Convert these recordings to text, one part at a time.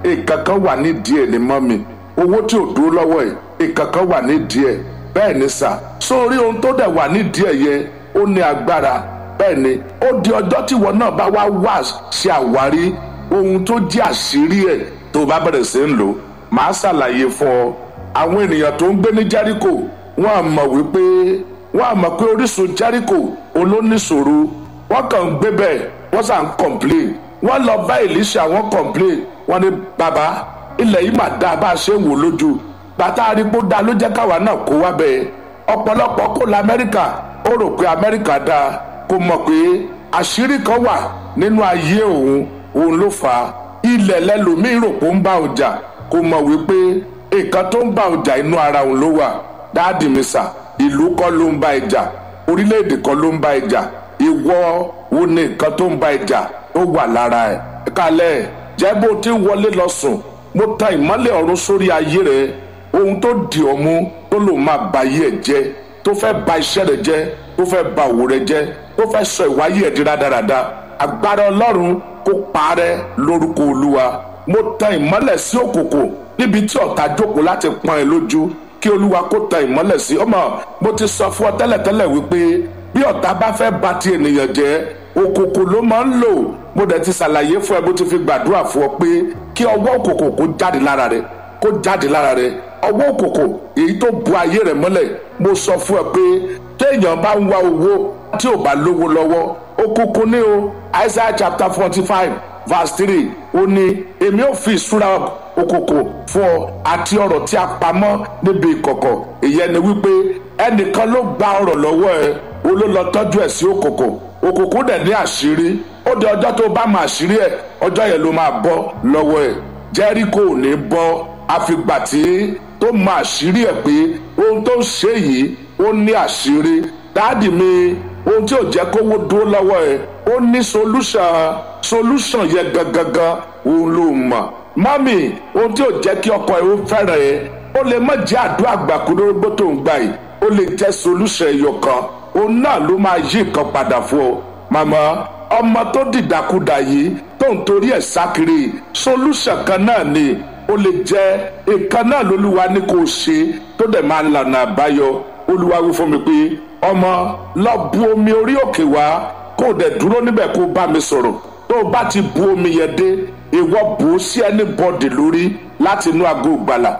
ìkankan wà nídìí ẹ̀ ní mọ́mì owó tí ò dúró lọ́wọ́ ẹ̀ ìkankan wà nídìí ẹ̀ bẹ́ẹ̀ ni sà sórí ohun tó dẹ̀ wà nídìí ẹ̀ yẹ ó ní agbára bẹ́ẹ̀ ni ó di ọjọ́ tí ìwọ náà bá wá wá ṣe àwárí ohun tó jẹ́ àṣírí ẹ̀ tó bá bẹ̀rẹ̀ sí ń lò màá ṣàlàyé fún ọ àwọn ènìyàn tó ń gbé ní Jẹ́ríkò wọ́n á mọ̀ wípé wọ́n á mọ̀ pé orísun Jẹ́ríkò olóníṣòro wọ́n kàn ń gbé bẹ́ẹ̀ wọ́n sàn ń complain wọ́n lọ bá Èlíṣà wọ́n complain wọ́n ní bàbá ilẹ̀ yìí mà dáa bá a ṣe ń wò lójú bàtà arígbó dáa ló jẹ́ káwa náà kó wá bẹ́ẹ̀ ọ̀pọ̀lọpọ̀ kó la Amẹ́ríkà ó rò pé Amẹ́ríkà dáa kó mọ̀ pé àṣírí kan wà nínú ayé òun òun ló fà á ilẹ̀ lẹ́lòmíì rò pé ó ń bá ọjà kó mọ̀ wípé nǹkan tó ń bá ọjà inú ara òun ló wà dáàdì mi sà ìlú kọ́ ló ń bá ìjà orílẹ̀-èdè kan ló ń bá ìjà ìwọ wo ni nǹkan tó ń bá ìjà tó wà lára ẹ̀ kálẹ̀ jẹ́ bó ti wọlé lọ sùn mo ta ìmọ́lẹ̀ ọ̀run sórí ayé rẹ̀ ohun tó dì ọ́ mú tó lò máa ba ayé ẹ̀ jẹ́ tó fẹ́ ba iṣẹ́ rẹ̀ jẹ́ tó fẹ́ ba òwò rẹ̀ jẹ́ tó fẹ́ sọ ìwáyé ẹ̀ di rádaràda agbára ọlọ́run kó parẹ́ lórúkọ olúwa mo ta ìmọ́lẹ̀ sí òkùnkùn níbi tí ọ̀tá jókòó láti pọ́n ẹ lójú kí olúwa kó ta ìmọ́lẹ̀ sí ọmọ mo ti sọ fún ọ tẹ́lẹ̀tẹ́lẹ̀ wípé bí ọ̀tá bá fẹ́ bà ti ènìyàn jẹ́ òkùnkùn ló máa ń lò mo dẹ̀ ti ṣàlàyé fún ẹ bó ti fi gbàdúrà fún ọ pé kí ọwọ́ òkùnkùn kó jáde lára rẹ kó jáde lára rẹ ọwọ́ òkùnkùn èyí tó bu ayé rẹ mọ́lẹ̀ mo sọ fún ẹ pé téèyàn bá ń wá owó tí ò bá lówó lọ́wọ́ òkùnkùn ní o Isaiah chapter forty five verse three ó ní èmi ò fi ìṣúra òkùnkùn fún ọ àti ọrọ̀ tí a pamọ́ níbi ìkọ̀kọ̀ ìyẹn ni wípé ẹnìkan ló gba ọrọ̀ lọ́wọ́ ẹ o ló lọ tọ́jú ẹ̀ sí òkùnkùn òkùnkùn dẹ̀ ní àṣírí ó di ọjọ́ tó bá máa àṣírí ẹ̀ ọjọ́ yẹn ló máa bọ́ lọ́wọ́ ẹ̀ Jẹ́ríkò ò ní bọ́ àfìgbà tí tó máa àṣírí ẹ̀ pé ohun tó ń ṣe yìí ó ní àṣírí dáàdì mi ohun tí ò jẹ́ kówó dúró lọ́wọ́ ẹ̀ ó ní solution solution yẹn gangan òun ló mọ̀ mọ́mì ohun tí ò jẹ́ kí ọkọ ẹ̀ ó fẹ́ràn ẹ̀ ó lè má jẹ́ àdúrà gbàkúndórógbó tó ń gbà yìí ó lè jẹ́ solution ẹyọ kan òun náà ló máa yí nǹkan padà fún ọ màmá ọmọ tó dìdàkudà yìí tó ń torí ẹ̀ sákiri solution kan náà ni ó lè jẹ́ nǹkan náà lolúwa ní kò ṣe tó dẹ̀ máa lànà àbáyọ olúwa wí fún mi pé ọmọ lọ bu omi orí òkè wá kó o dẹ̀ dúró níbẹ̀ kó o bá mi sọ̀rọ̀ tó o bá ti bu omi yẹn dé ìwọ bù ú sí ẹni bọ́dì lórí láti inú aago ìgbàlà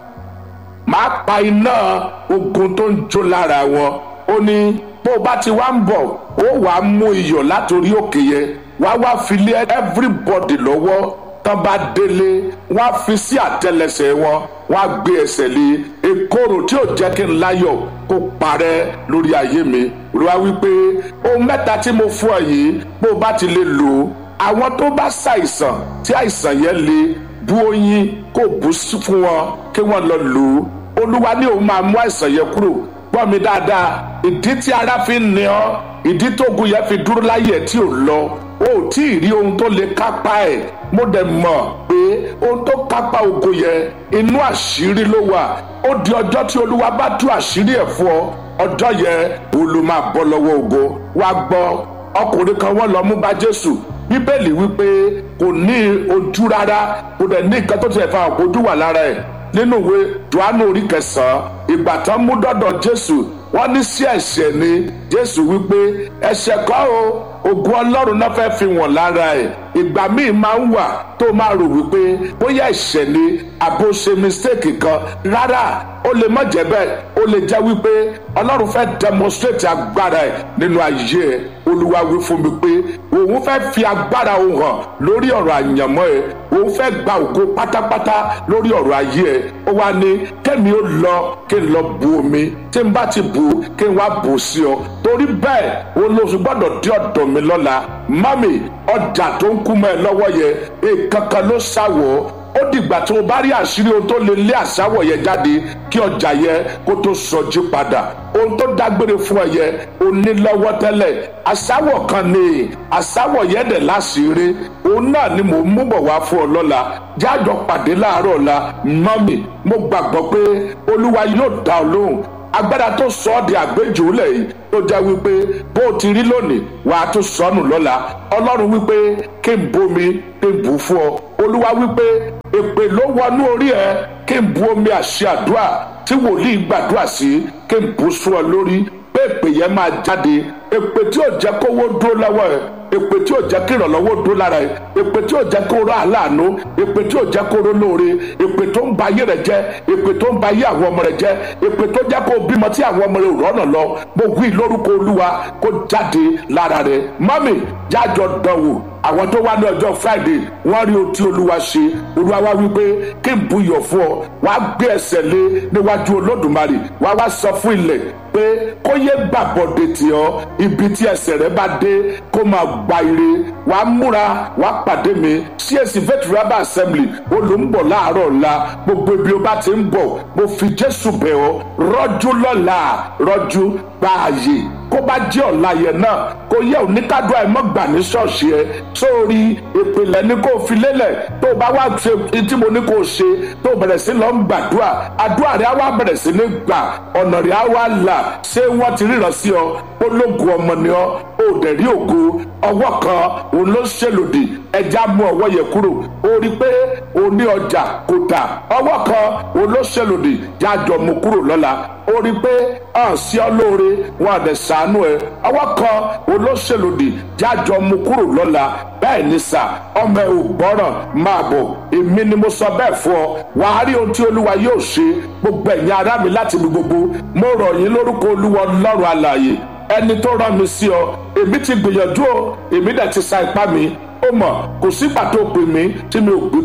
máa pa iná ogun tó ń jó lára wọn ó ní bó o bá ti wá ń bọ̀ ó wàá mú iyọ̀ látòrí òkè yẹn wá wá fi lé everybody lọ́wọ́ tán bá délé wọ́n á fi sí àtẹ́lẹsẹ̀ wọn wọ́n á gbé ẹsẹ̀ lé èkóró tí ò jẹ́ kí n láyọ̀ kó parẹ́ lórí ayé mi olúwa wípé ohun mẹ́ta tí mo fún ọ yìí bó o bá ti lè lò ó àwọn tó bá ṣàìsàn tí àìsàn yẹn le bu oyin kó bù fún wọn kí wọ́n lọ lò ó olúwa ní òun máa mú àìsàn yẹn kúrò gbọ́ mi dáadáa ìdí tí ara fi ń ní ọ ìdí tógun yẹn fi dúró láyé ẹ̀ tí ò lọ o ò tí ì rí ohun tó lè kápá ẹ̀ mo dẹ̀ mọ̀ pé ohun tó kápá ogun yẹn inú àṣírí ló wà ó di ọjọ́ tí olúwa bá tú àṣírí ẹ̀ fún ọ ọjọ́ yẹn olú máa bọ́ lọ́wọ́ ogun wá gbọ́ ọkùnrin kan wọ́n lọ mú bá jésù bíbélì wípé kò ní ojú rárá kò dẹ̀ ní nǹkan tó ti ẹ̀fà ojú wà lára ẹ̀ nínú ìwé johannu orí kẹsàn-án ìgbà tán mú dọ́dọ̀ jésù wọ́n ní sí ẹ̀ṣẹ̀ ni jésù wípé ẹ̀ṣẹ̀ kọ́ o ògùn ọlọ́run náà fẹ́ fi wọ̀n lára ẹ̀ ìgbà míì máa ń wà tó máa rò wípé bóyá ẹ̀ṣẹ̀ ni àbó ṣe mistake kan rárá ó lè má jẹ́ bẹ́ẹ̀ ó lè jẹ́ wípé ọlọ́run fẹ́ demonstrate agbára ẹ̀ nínú ayé ẹ̀ olúwa wí fún mi pé òun fẹ́ fi agbára òun hàn lórí ọ̀rọ̀ àyànmọ́ ẹ̀ òun fẹ́ gba ògo pátápátá lórí ọ̀rọ̀ ayé ẹ̀ ó wá ní kẹ́mi ó lọ kí n lọ bu omi tí n bá ti bù kí n wá bù sí ọ torí bẹ́ẹ̀ olóṣù gbọ́dọ̀ dé ọ̀dọ̀ mi lọ́la mami ọjà tó ń kú mọ́ ẹ lọ́wọ́ yẹn èèkankan ló ṣàwọ̀ ó dìgbà tó o bá rí àṣírí ohun tó lè lé àṣàwọ̀ yẹn jáde kí ọjà yẹn kó tó sọjí padà ohun tó dágbére fún ẹ yẹn o ní lọ́wọ́ tẹ́lẹ̀ àṣàwọ̀ kan ní àṣàwọ̀ yẹn dẹ̀ láṣìírí òun náà ni mò ń mú bọ̀ wá fún ọ lọ́la jájọ pàdé láàárọ̀ ọ̀la mọ́mì mo gbàgbọ́ pé olúwa yóò dá ọ lóhùn agbára tó sọ ọ́ di àgbéjòólẹ̀ yìí tó jẹ́ wípé bó o ti rí lónìí wà á tún sọnù lọ́la ọlọ́run wípé kí n bomi kí n bù fún ọ olúwa wípé èpè ló wọnú orí ẹ kí n bu omi àṣẹ àdúrà tí wòlíì gbàdúrà sí kí n bù sún ọ lórí pé èpè yẹn máa jáde èpè tí ò jẹ́ kówó dúró lọ́wọ́ ẹ èpè tí ò jẹ́ kí ìrànlọ́wọ́ dúró lára ẹ èpè tí ò jẹ́ kó rọ àláàánú èpè tí ò jẹ́ kó rọ lóore èpè tó ń ba ayé rẹ jẹ́ èpè tó ń ba ayé àwọn ọmọ rẹ jẹ́ èpè tó jẹ́ kó bímọ tí àwọn ọmọ rẹ ò rọ́nà lọ mo wí lórúkọ olúwa kó jáde lára rẹ mọ́mì jájọ dánwò àwọn tó wá ní ọjọ́ friday wọ́n rí ohun tí olúwa ṣe olúwa wá wípé kí n buyọ̀ fún ọ wàá gbé ẹsẹ̀ lé níwájú olódùmarè wàá wá sọ fún ilẹ̀ pé kó yé gbàbọ̀dé tì ọ́ ibi tí ẹsẹ̀ rẹ bá dé kó máa gba ire wàá múra wàá pàdé mi CAC faith rabbi assembly olùmbọ̀ láàárọ̀ ọ̀la gbogbo ibi o bá ti ń bọ̀ mo fi jésù bẹ̀ ọ́ rọ́jú lọ́la rọ́jú gbààyè kó bá jẹ́ ọ̀la yẹn náà kó yẹ oníkádùá ẹ̀ mọ́ gbà ní ṣọ́ọ̀ṣì ẹ̀ sórí ìpìlẹ̀ ni kó fi lélẹ̀ tó o bá wá ṣe tí mo ní kó o ṣe tó o bẹ̀rẹ̀ sí lọ ń gbàdúrà àdúrà rẹ̀ á wá bẹ̀rẹ̀ sí ní gbà ọ̀nà rẹ̀ á wá là ṣé wọ́n ti ríran sí ọ ológun ọmọ ni ọ ò dẹ̀ rí ògo ọwọ́ kan òun ló ṣèlòdì ẹja mú ọwọ́ yẹn kúrò ó rí pé o ní ọjà kò tà ọwọ́ kan òun ló ṣèlòdì jájọ mú kúrò lọ́la ó rí pé hàn sí ọ lóore wọn àdẹ sànú ẹ ọwọ́ kan olóṣèlódì jájọ mú kúrò lọ́la bẹ́ẹ̀ ni sà ọmọ ẹ ò gbọ́ràn máa bọ̀ èmi ni mo sọ bẹ́ẹ̀ fún ọ wàá rí ohun tí olúwa yóò ṣe gbogbo ẹ̀yin ará mi láti ibi gbogbo mo rọ̀ yín lórúkọ olúwa ọlọ́run alààyè ẹni tó rán mi sí ọ èmi ti gbìyànjú o èmi dẹ̀ ti sa ipá mi ó mọ̀ kò sígbà tó pè mí tí mi ò gbé